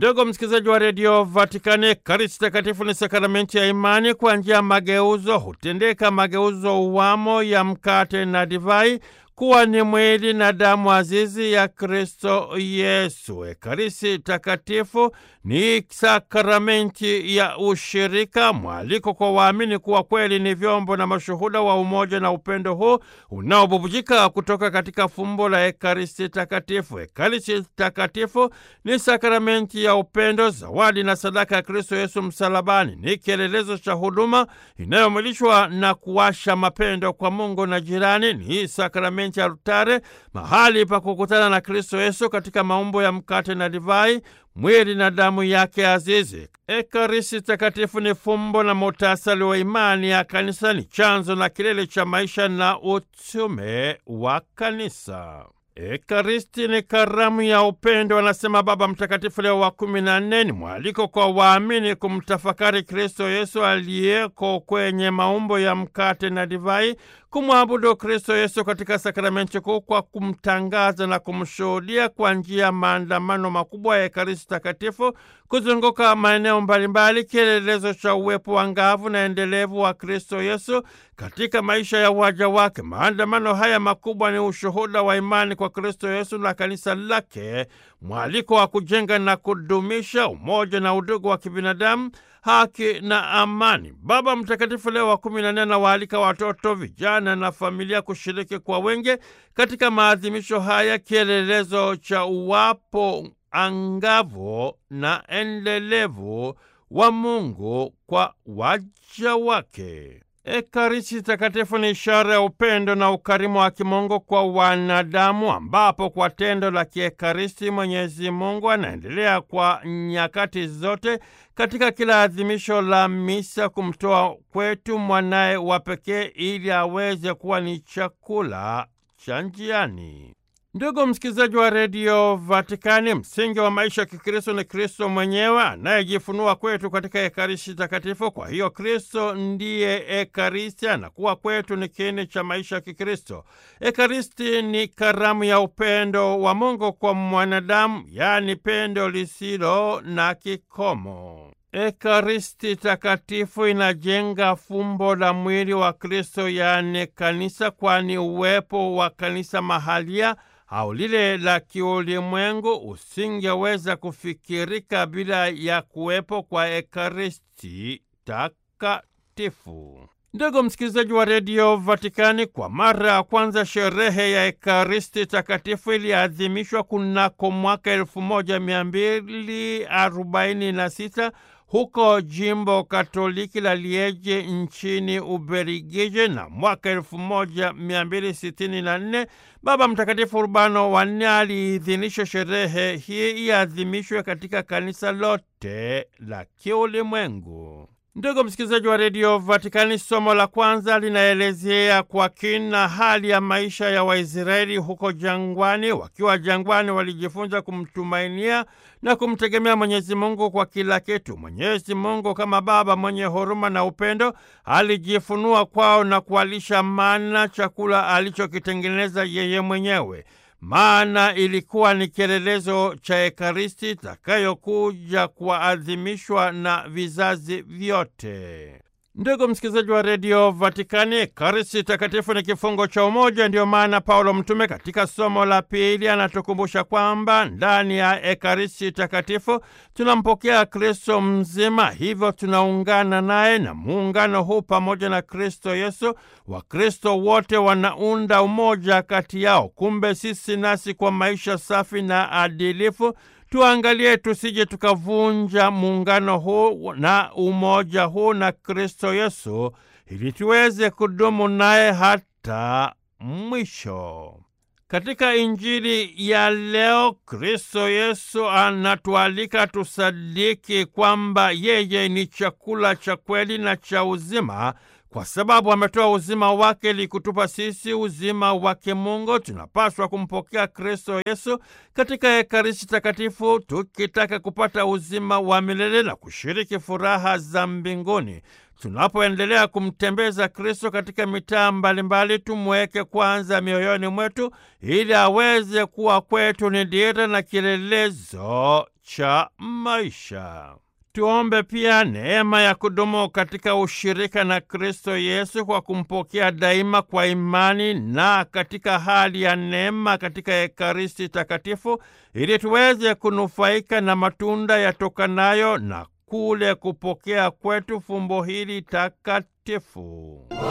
Ndugu msikilizaji wa redio Vatikani, Ekaristi Takatifu ni sakramenti ya imani. Kwa njia ya mageuzo hutendeka mageuzo uwamo ya mkate na divai kuwa ni mwili na damu azizi ya Kristo Yesu. Ekaristi Takatifu ni sakramenti ya ushirika, mwaliko kwa waamini kuwa kweli ni vyombo na mashuhuda wa umoja na upendo huu unaobubujika kutoka katika fumbo la Ekaristi Takatifu. Ekaristi Takatifu ni sakramenti ya upendo, zawadi na sadaka ya Kristo Yesu msalabani. Ni kielelezo cha huduma inayomwilishwa na kuwasha mapendo kwa Mungu na jirani. Ni sakramenti ya altare, mahali pa kukutana na Kristo Yesu katika maumbo ya mkate na divai, mwili na damu yake azizi. Ekaristi Takatifu ni fumbo na muhtasari wa imani ya Kanisa, ni chanzo na kilele cha maisha na utume wa Kanisa. Ekaristi ni karamu ya upendo, anasema Baba Mtakatifu Leo wa kumi na nne. Ni mwaliko kwa waamini kumtafakari Kristo Yesu aliyeko kwenye maumbo ya mkate na divai, kumwabudu Kristo Yesu katika sakramenti kuu kwa kumtangaza na kumshuhudia kwa njia ya maandamano makubwa ya Ekaristi Takatifu kuzunguka maeneo mbalimbali, kielelezo cha uwepo wa ngavu na endelevu wa Kristo Yesu katika maisha ya waja wake. Maandamano haya makubwa ni ushuhuda wa imani kwa Kristo Yesu na kanisa lake, mwaliko wa kujenga na kudumisha umoja na udugu wa kibinadamu, haki na amani. Baba Mtakatifu Leo wa kumi na nne anawaalika watoto, vijana na familia kushiriki kwa wengi katika maadhimisho haya, kielelezo cha uwapo angavu na endelevu wa Mungu kwa waja wake. Ekaristi Takatifu ni ishara ya upendo na ukarimu wa kimungu kwa wanadamu, ambapo kwa tendo la kiekaristi Mwenyezi Mungu anaendelea kwa nyakati zote katika kila adhimisho la misa kumtoa kwetu mwanaye wa pekee ili aweze kuwa ni chakula cha njiani. Ndugu msikilizaji wa redio Vatikani, msingi wa maisha ya Kikristo ni Kristo mwenyewe anayejifunua kwetu katika Ekaristi Takatifu. Kwa hiyo Kristo ndiye Ekaristi, anakuwa kwetu ni kiini cha maisha ya Kikristo. Ekaristi ni karamu ya upendo wa Mungu kwa mwanadamu, yaani pendo lisilo na kikomo. Ekaristi Takatifu inajenga fumbo la mwili wa Kristo, yaani kanisa, kwani uwepo wa kanisa mahalia au lile la kiulimwengu usingeweza kufikirika bila ya kuwepo kwa Ekaristi Takatifu. Ndugu msikilizaji wa redio Vatikani, kwa mara ya kwanza sherehe ya Ekaristi Takatifu iliadhimishwa kunako mwaka elfu moja mia mbili arobaini na sita huko jimbo Katoliki la Lieje nchini Ubelgiji, na mwaka elfu moja mia mbili sitini na nne Baba Mtakatifu Urbano wa nne aliidhinisha sherehe hii iadhimishwe katika kanisa lote la kiulimwengu. Ndugu msikilizaji wa redio Vatikani, somo la kwanza linaelezea kwa kina hali ya maisha ya Waisraeli huko jangwani. Wakiwa jangwani, walijifunza kumtumainia na kumtegemea Mwenyezi Mungu kwa kila kitu. Mwenyezi Mungu kama Baba mwenye huruma na upendo alijifunua kwao na kuwalisha mana, chakula alichokitengeneza yeye mwenyewe. Maana ilikuwa ni kielelezo cha Ekaristi itakayokuja kuadhimishwa na vizazi vyote. Ndugu msikilizaji wa redio Vatikani, Ekaristi Takatifu ni kifungo cha umoja. Ndiyo maana Paulo Mtume katika somo la pili anatukumbusha kwamba ndani ya Ekaristi Takatifu tunampokea Kristo mzima, hivyo tunaungana naye, na muungano huu pamoja na Kristo Yesu, Wakristo wote wanaunda umoja kati yao. Kumbe sisi nasi kwa maisha safi na adilifu tuangalie tusije tukavunja muungano huu na umoja huu na Kristo Yesu ili tuweze kudumu naye hata mwisho. Katika Injili ya leo, Kristo Yesu anatualika tusadiki kwamba yeye ni chakula cha kweli na cha uzima kwa sababu ametoa uzima wake ili kutupa sisi uzima wa kimungu. Tunapaswa kumpokea Kristo Yesu katika Ekaristi Takatifu tukitaka kupata uzima wa milele na kushiriki furaha za mbinguni. Tunapoendelea kumtembeza Kristo katika mitaa mbalimbali, tumweke kwanza mioyoni mwetu ili aweze kuwa kwetu ni dira na kielelezo cha maisha. Tuombe pia neema ya kudumu katika ushirika na Kristo Yesu kwa kumpokea daima kwa imani na katika hali ya neema katika Ekaristi Takatifu, ili tuweze kunufaika na matunda yatokanayo na kule kupokea kwetu fumbo hili takatifu.